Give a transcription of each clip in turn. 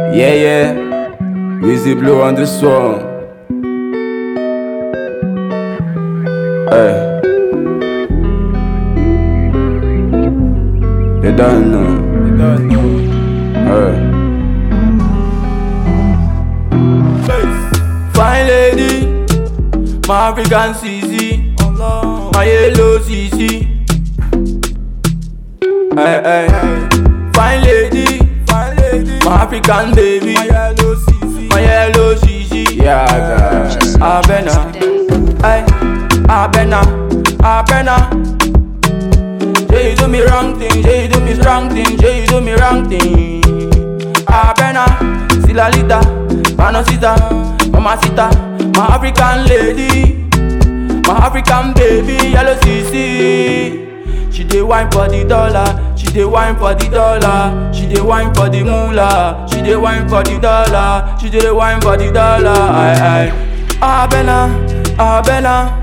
Yeah, yeah. Wheezy Blue on this song. Hey. You don't know. You don't know. Hey. Fine lady, my African CC, my yellow CC. Hey, hey. Fine lady, my African baby, my yellow CC, my yellow CC. Yeah, Purchase I your tracks better, today. hey, I better, I better. Say you do me wrong thing, say you do me strong thing, say you do me wrong thing. I better, see la lita, panosita, mamacita, my African lady. My African baby, yellow CC. She dey wine for the dollar, she dey wine for the dollar, she dey wine for the moolah, she dey wine for the dollar, she dey wine for the dollar. Aye aye. Abena, Abena,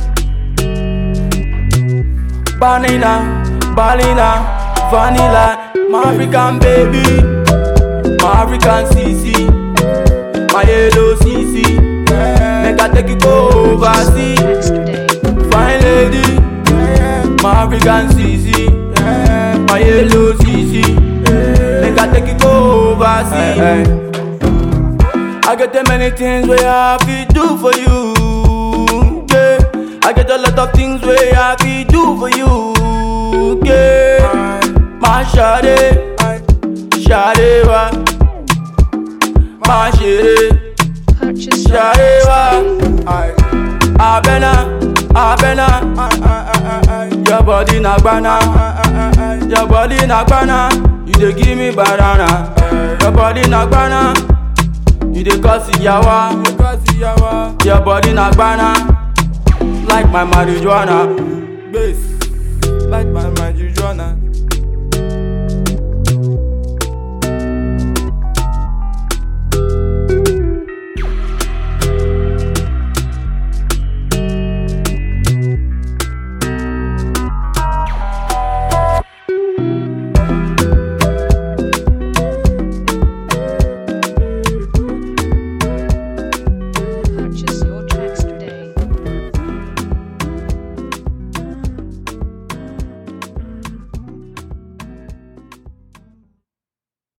Banana, Balina, Vanilla, my African baby, my African CC, my yellow CC. Make I take you go overseas. Tracks today. Fine lady, my African CC, my yellow CC. Make I take you go overseas. I get the many things where I fi do for you. Yeah. I get a lot of things where I fi do for you. Yeah. My shawty, shawty wa, my shawty. Purchase your tracks Sharewa, today. Abena, Abena, your body na gbana, your body na gbana, you dey give me banana, your body na gbana, you dey cause yawa, your body na gbana, like my marijuana, bass, like my marijuana.